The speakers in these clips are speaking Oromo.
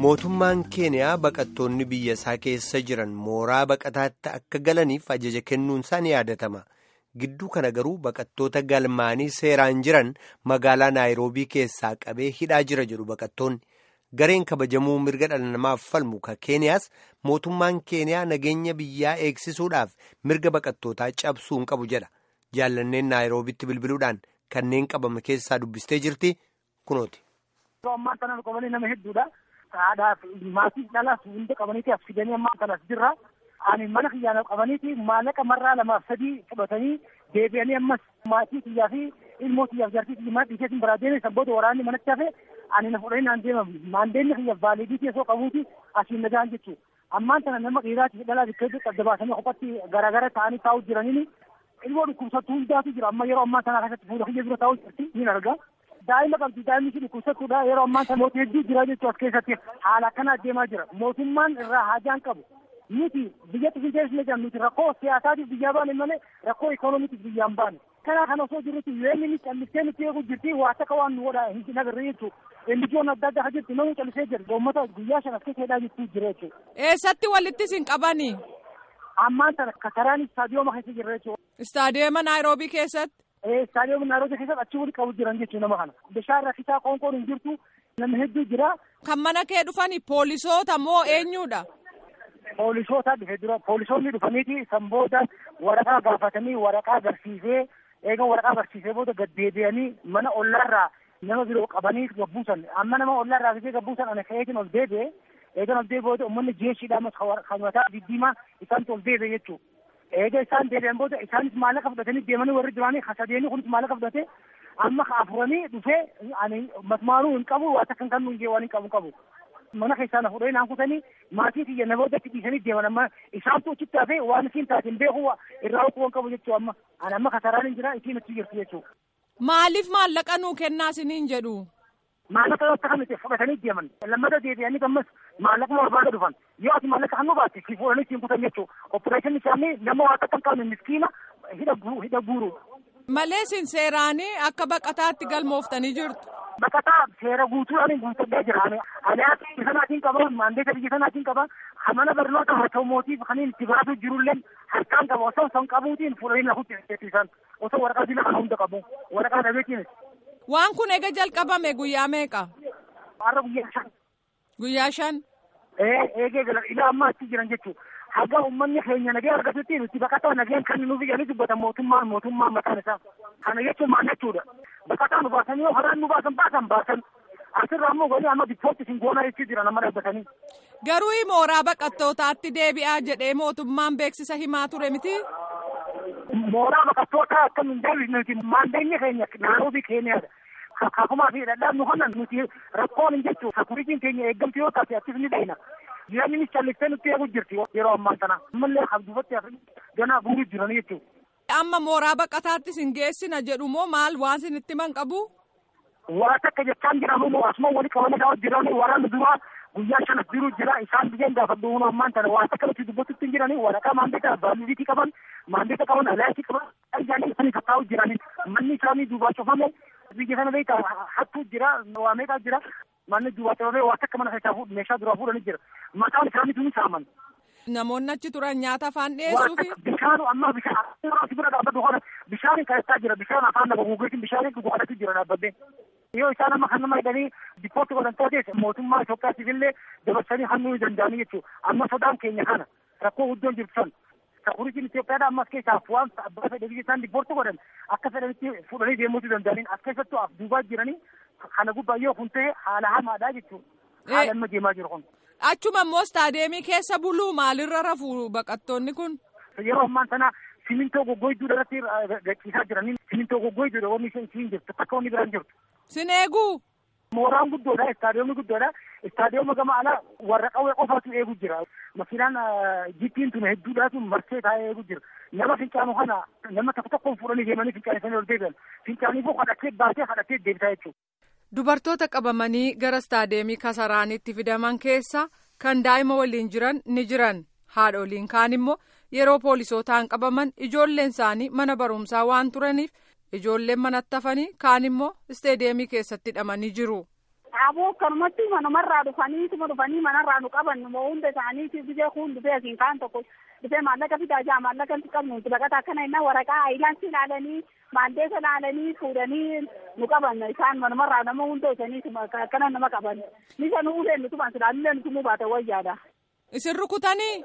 mootummaan keeniyaa baqattoonni biyya isaa keessa jiran mooraa baqataatti akka galaniif ajaja kennuunsaa ni yaadatama gidduu kana garuu baqattoota galmaanii seeraan jiran magaalaa naayiroobii keessaa qabee hidhaa jira jedhu baqattoonni gareen kabajamuu mirga dhala namaaf falmu ka keeniyaas mootummaan keeniyaa nageenya biyyaa eegsisuudhaaf mirga baqattootaa cabsuu hin qabu jedha jaallanneen naayiroobitti bilbiluudhaan kanneen qabame keessaa dubbistee jirti kunooti. ammaan kana qabanii nama hedduudha. Haadhaaf maatii dhalaas hunda qabaniiti as fidanii ammaan kana as jirra. Ani mana kiyyaana qabaniiti maallaqa marraa lamaaf sadii fudhatanii deebi'anii ammas maatii kiyyaa fi ilmoo kiyyaaf jaartii kiyyaa dhiiseetiin biraa deeme sabboota waraanni manatti hafe ani na fudhanii naan deemamu. Maandeenni kiyyaaf baaliidii keessoo qabuuti asiin nagaan jechuudha. Ammaan kana nama dhiiraatiif dhalaa bikka hedduu adda baasanii kophatti garaagara ta'anii taa'u jiraniini ilmoo dhukkubsattuu hundaatu jira amma yeroo ammaa kana keessatti fuula kiyya bira taa'u jirti ni arga. daa'ima qabdi daa'imni ishee dhukkubsattuudha yeroo ammaa kana mootii hedduu jira jechuu as keessatti haala akkanaa deemaa jira mootummaan irraa haajaan qabu nuti biyya xixiqqeessine jedhamu nuti rakkoo siyaasaatiif biyyaa baane malee rakkoo ikoonomiitiif biyyaan baane kanaa kana osoo jirrutti yoo inni callisee nutti eegu jirti waa takka waan nu godha hin agarre jechuu indijoon adda addaa jirti namni callisee jira uummata guyyaa shan as keessa hidhaa jirtu jira jechuu. Eessatti walitti isin qabanii? Ammaan sana kasaraan istaadiyooma keessa jirra jechuudha. Istaadiyooma Naayiroobii keessatti? Istaadiyooma Naayiroobii keessatti achi walitti qabu jiran jechuudha nama kana. Bishaan rakkisaa qoonqoon hin jirtu nama hedduu jira. Kan mana kee dhufani poolisoota moo eenyudha? Poolisoota dhufe dura poolisoonni dhufaniiti san booda waraqaa gaafatanii waraqaa agarsiisee eega waraqaa agarsiisee booda gad deebi'anii mana ollaarraa nama biroo qabanii gabbuusan amma nama ollaarraa fidee gabbuusan ana ka'eetiin ol deebi'e eegan ol deebi'e booda uummanni jeeshiidhaan kan mataa diddiimaa isaantu ol deebi'e jechuudha. eega isaan deebi'an booda isaanis maallaqa fudhatanii deemanii warri duraanii hasadeeni kunis maallaqa fudhate amma afuranii dhufee ani masmaanuu hin qabu waa takkan kan nuyi waan hin qabu qabu mana keessaa na fudhanii naan kutanii maatii kiyya na boodatti dhiisanii deeman amma isaantu achitti hafee waan isiin taateen beeku irraa hukuu hin qabu jechuu amma ani amma kasaraan hin jira isiin achi jirti jechuu. Maaliif maallaqa nuu kennaa isiniin jedhu? maallaqa yoo akka miti fudhatanii deeman lammata deebi'anii ammas maallaqa barbaada dhufan yoo ati maallaqa kan nu baatte si fuudhanii siin kutan jechuu opereeshinii isaanii nama waa akka hin qabne miskiina hidha hidha guuru. Malee isin seeraanii akka baqataatti galmooftanii jirtu. Baqataa seera guutuudhaan guuttadhee jira. Ani ati biyya sanaatiin qaba maandeeta biyya sanaatiin qaba mana barnoota harkoomotiif kan itti baatu jirullee harkaan qaba osoo son qabuutiin fuudhanii lafutti isaan osoo waraqaa dila kana hunda qabu waraqaa dhabeetiin. Waan kun ega jalqabame guyyaa meeqa? Har'a guyyaa shan. Guyyaa shan? Ee eegee gala ilaa amma achi jiran jechuudha. Haga uummanni keenya nagee argatutti nuti baqataa nageen kan nuuf jedhanii dubbatan mootummaan mootummaan mataan isaa. Kana jechuun maal jechuudha. Baqataa nu baasanii yoo haraan nu baasan baasan baasan. Asirraa ammoo golee amma dippootti isin goonaa jechuu jira nama dhaabbatanii. Garuu mooraa baqattootaatti deebi'aa jedhee mootummaan beeksisa himaa ture miti? Mooraa baqattootaa akkam hin deebisneeti maandeenyi keenya naannoofi keenyaadha. Kakaakumaa fi dhadhaan nu kana nuti rakkoon hin jechuudha. Sakuritiin keenya eeggamtu yoo taate achis ni beekna. Jireenyi callistee nutti eegu jirti yeroo ammaa kana. Ammallee habdufatti ganaa guuruu jiran jechuudha. Amma mooraa baqataattis hin geessina jedhu moo maal waan isinitti himan qabu? Waa takka jechaan jiramu asuma wali qabanii daawwan jiranii waraanni duraa guyyaa shanas jiru jira isaan biyyeen gaafadhu humna ammaan tana waa takka nuti dubbatutti hin jiranii waraqaa maandeeta baaliziitii qaban maandeeta qaban alaayisii qaban ajjaanii isaanii kakkaa'u jiranii manni isaanii duubaa cufame biyya sana beekaa hattuu jira waa meeqaa jira manni duubaa cufame waa takka mana keessaa meeshaa duraa fuudhanii jira mataan isaanii tuni saaman. Namoonni achi turan nyaata afaan dhiyeessuufi. Bishaan amma bishaan bira dhaabbatu kana bishaan keessaa jira bishaan afaan nama guguutiin bishaan guguudhatu jira dhaabbadde. Yoo isaan amma kan nama hidhanii dippootti godhan taates mootummaa Itoophiyaatiif illee dabarsanii hannuu danda'anii jechuudha. Amma sodaan keenya kana rakkoo guddoon jirtu sana. Sakuritiin Itoophiyaadha ammas keessaa waan abbaa fedhe biyya isaan diippoorti godhan akka fedhanitti fuudhanii deemuutu danda'aniin as keessattuu af duubaa jiranii kana gubbaa yoo kun ta'e haala hamaadha jechuudha. Haala amma deemaa jiru kun. Achuma immoo istaadeemii keessa buluu maalirra rafu baqattoonni kun? Yeroo ammaan sana simintoo goggoyduu irratti gachiisaa jiranii simintoo goggoyduudha wanni isheen siin jirtu takka wanni biraan jirtu. Sin eeguu? Mooraan guddoodha istaadiyoomni guddoodha istaadiyooma gama alaa warra qawwee qofaatu eegu jira. Makiinaan jippiin tun hedduudhaatu marsee taa'ee eegu jira. Nama fincaanu kana nama tokko tokkoon fuudhanii deemanii fincaanisanii ol deebi'an. Fincaaniifuu kadhatee baatee kadhatee deebitaa jechuudha. Dubartoota qabamanii gara istaadeemii kasaraanitti fidaman keessa kan daa'ima waliin jiran ni jiran haadholiin kaan immoo yeroo poolisootaan qabaman ijoolleen isaanii mana barumsaa waan turaniif ijoolleen manatti hafanii kaan immoo isteedeemii keessatti hidhamanii jiru. Aboo akkanumatti manumarraa dhufanii tuma dhufanii manarraa nu qaban moo hunda isaaniiti biyya kun dhufee asiin kaan tokko dhufee maallaqa fidaa jaa maallaqa nuti qabnu nuti baqata akkana innaa waraqaa ayilaansi ilaalanii maandeesa ilaalanii fuudhanii nu qaban isaan manumarraa nama hunda isanii akkana nama qaban nisa nu uleen nuti ban silaallee nuti muu baate wayyaadha. Isin rukutanii?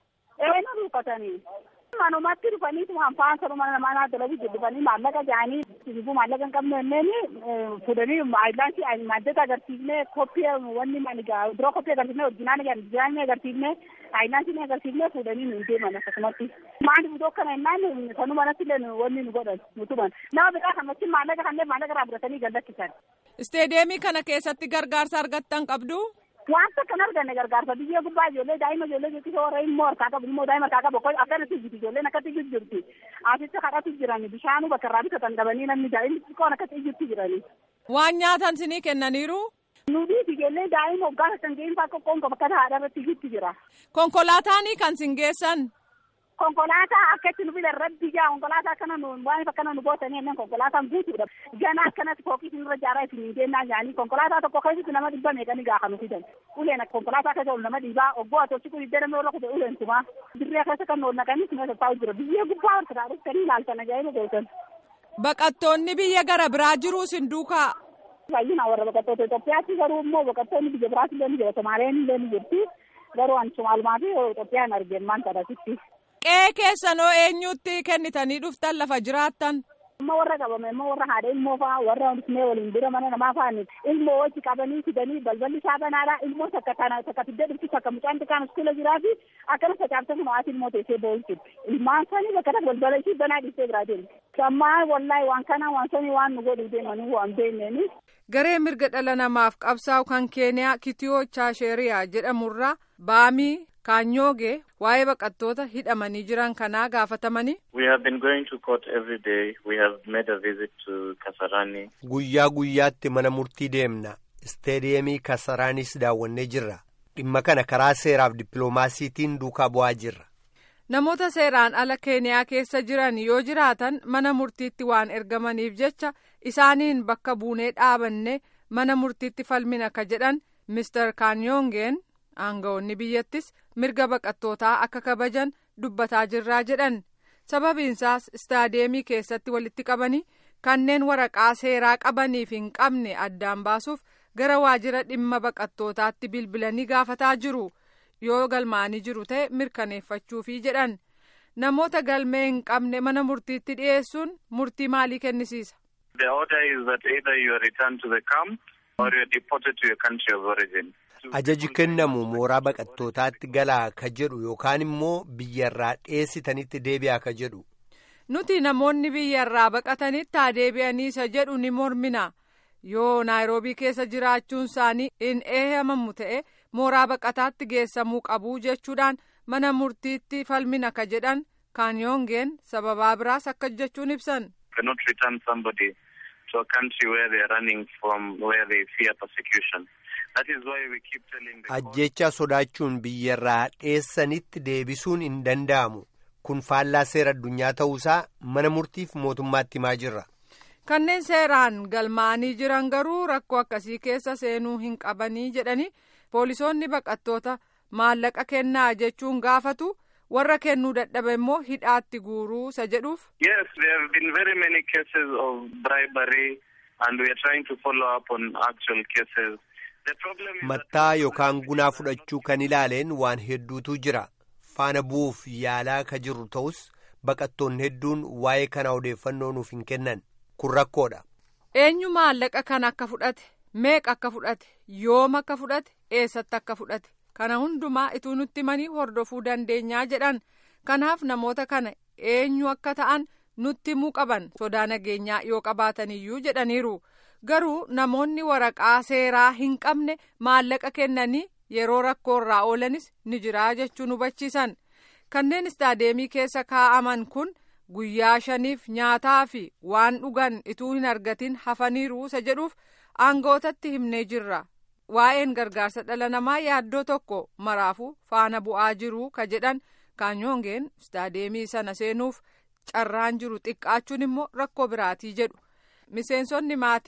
Ee nu rukutanii. manumatti dhufanii hanfaan sana mana namaa dalaguu dhufanii maallaqa jaanii sibuu maallaqa hin qabne inneen fuudhanii ayilaansi maaddata agarsiifnee koppii wanni manigaa dura koppii agarsiifnee orjinaani orjinaani agarsiifnee ayilaansi agarsiifnee fuudhanii nu deeman akkasumatti maali budoo kana innaan sanu manatti illee wanni nu godhan nu tuban nama biraa kanatti maallaqa kanneen maallaqa irraa fudhatanii gallakkisan. Isteedeemii kana keessatti gargaarsa argattan qabdu. Wanta kan arganne gargaarsa biyya gubbaa ijoollee daa'ima ijoollee jechuun warra immoo harkaa qabu immoo daa'ima harkaa qabu akkanatti jirti ijoolleen akkatti jirti asitti kadhatu jirani bishaanuu bakka irraa bitatan dhabanii namni daa'imni xiqqoon akkatti jirti jirani. Waan nyaatan sinii kennaniiru. Nuti ijoollee daa'ima hoggaan kan ga'in faa qoqqoon bakka haadha irratti jirti jira. Konkolaataanii kan sin geessan. konkolaataa akkatti nu fidan rabbi jaa konkolaataa akkana nu waan akkana nu bootanii enneen konkolaataan guutuudha gana akkanatti fookii isinirra jaaraa isin hin deennaa jaanii konkolaataa tokko keessatti nama dhibba meeqanii gaafa nu fidan uleen konkolaataa keessa ol nama dhiibaa oggoo ati kun iddoo namni warra kute uleen tumaa dirree keessa kan ol naqanii sinee taa'u jira biyya gubbaa ol kataa dhuftanii ilaaltan ajaa'iba gootan. Baqattoonni biyya gara biraa jiru sin duukaa. Baay'inaan warra baqattoota Itoophiyaatti garuu immoo baqattoonni biyya biraatti illee ni jira Somaaleen illee ni jirti garuu an Somaalumaa fi Itoophiyaan argeen maan kadhatitti. Qe'ee keessanoo eenyutti kennitanii dhuftan lafa jiraattan. Immoo warra qabame immoo warra haadha ilmoo fa'aa warra dhufnee waliin bira mana namaa fa'aani ilmoo wajji qabanii fidanii balballi isaa banaadha ilmoo takka tana takka fiddee dhufti takka mucaan xiqqaan iskoola jiraa fi akkana facaafte kun haati ilmoo teessee boo'u jirti ilmaan sanii bakka takka balbala ishii banaa dhiistee biraa deemti. Sammaa wallaahi waan kana waan sanii waan nu godhu deemanii waan beekneeni. Garee mirga dhala namaaf qabsaa'u kan Keeniyaa Kitiyoo Chaasheriyaa jedhamurraa baamii kaanyooge waa'ee baqattoota hidhamanii jiran kanaa gaafatamanii. We have been going to court every day. We have made a visit to Kasarani. Guyyaa guyyaatti mana murtii deemna. Isteediyeemii Kasaraanis daawwannee jirra. Dhimma kana karaa seeraaf dippiloomaasiitiin duukaa bu'aa jirra. Namoota seeraan ala Keeniyaa keessa jiran yoo jiraatan mana murtiitti waan ergamaniif jecha isaaniin bakka buunee dhaabanne mana murtiitti falmina ka jedhan Mr. Kaanyongeen aangawoonni biyyattis mirga baqattootaa akka kabajan dubbataa jirraa jedhan sababiinsaas istaadeemii keessatti walitti qabanii kanneen waraqaa seeraa qabaniif hin qabne addaan baasuuf gara waajjira dhimma baqattootaatti bilbilanii gaafataa jiru yoo galmaanii jiru ta'e mirkaneeffachuufi jedhan namoota galmee hin qabne mana murtiitti dhiyeessuun murtii maalii kennisiisa. The order is that either you are returned to the camp or you are deported to your country of origin. Ajaji kennamu mooraa baqattootaatti galaa ka jedhu yookaan immoo biyyarraa dhiyeessitanitti deebi'aa ka jedhu. Nuti namoonni biyyarraa baqatanitti haa deebi'anii isa jedhu ni mormina. Yoo naayiroobii keessa jiraachuun isaanii hin eeyyamamu ta'e mooraa baqataatti geessamuu qabu jechuudhaan mana murtiitti falmina ka jedhan kaanyoongeen sababaa biraas akka jechuun ibsan. cannot return somebody to a country where they are running from where they fear persecution. That is why we keep telling the Ajjecha sodaachuun biyyarraa dhiyeessanitti deebisuun hin danda'amu. Kun faallaa seera addunyaa ta'uusaa mana murtiif mootummaatti himaa jirra. Kanneen seeraan galmaanii jiran garuu rakkoo akkasii keessa seenuu hin qabanii jedhanii poolisoonni baqattoota maallaqa kennaa jechuun gaafatu warra kennuu dadhabe immoo hidhaatti guuruu isa jedhuuf. Yes, there have been very many cases of bribery and we are trying to follow up on actual cases. The problem is that- Mattaa yookaan gunaa fudhachuu kan ilaaleen waan hedduutu jira. Faana bu'uuf yaalaa ka jirru ta'us baqattoonni hedduun waa'ee kana odeeffannoo nuuf hin kennan. Kun rakkoodha. Eenyu maallaqa kana akka fudhate meeqa akka fudhate yoom akka fudhate eessatti akka fudhate kana hundumaa ituu nutti himanii hordofuu dandeenyaa jedhan kanaaf namoota kana eenyu akka ta'an nutti himuu qaban sodaa nageenyaa yoo qabaataniyyuu jedhaniiru garuu namoonni waraqaa seeraa hin qabne maallaqa kennanii yeroo rakkoorraa oolanis ni jiraa jechuun hubachiisan kanneen istaadeemii keessa kaa'aman kun. guyyaa shaniif nyaataa fi waan dhugan ituu hin argatin hafaniiru isa jedhuuf aangootatti himnee jirra waa'een gargaarsa dhala namaa yaaddoo tokko maraafu faana bu'aa jiru ka jedhan kaanyoongeen istaadeemii sana seenuuf carraan jiru xiqqaachuun immoo rakkoo biraatii jedhu miseensonni maatii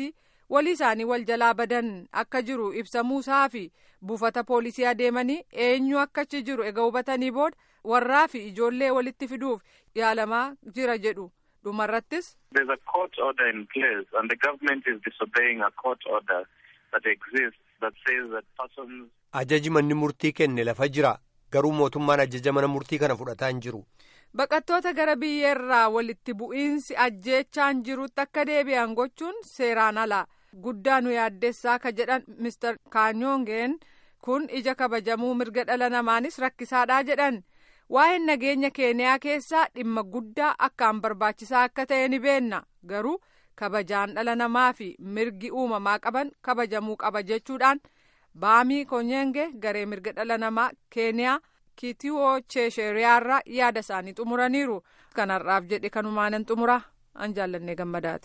walii isaanii wal jalaa badan akka jiru ibsamuusaa fi buufata poolisii adeemanii eenyu akka achi jiru ega hubatanii booda warraa fi ijoollee walitti fiduuf yaalamaa jira jedhu dhumarrattis. There's a court order in place and the government is disobeying a court order that exists that says that persons. Ajaji manni murtii kenne lafa jira garuu mootummaan ajaja mana murtii kana fudhataa hin jiru. Baqattoota gara biyyeerraa walitti bu'iinsi ajjeechaan jirutti akka deebi'an gochuun seeraan ala guddaa nu yaaddessaa ka jedhan Mr. Kaanyongeen kun ija kabajamuu mirga dhala namaanis rakkisaadhaa jedhan. Waa'een nageenya keeniyaa keessaa dhimma guddaa akkaan barbaachisaa akka ta'e ni beenna garuu kabajaan dhala namaa fi mirgi uumamaa qaban kabajamuu qaba jechuudhaan baamii konyenge garee mirga dhala namaa keeniyaa kitiwoo cheesheriyaarraa yaada isaanii xumuraniiru kanarraaf jedhe kanumaanan xumura an jaallannee gammadaati.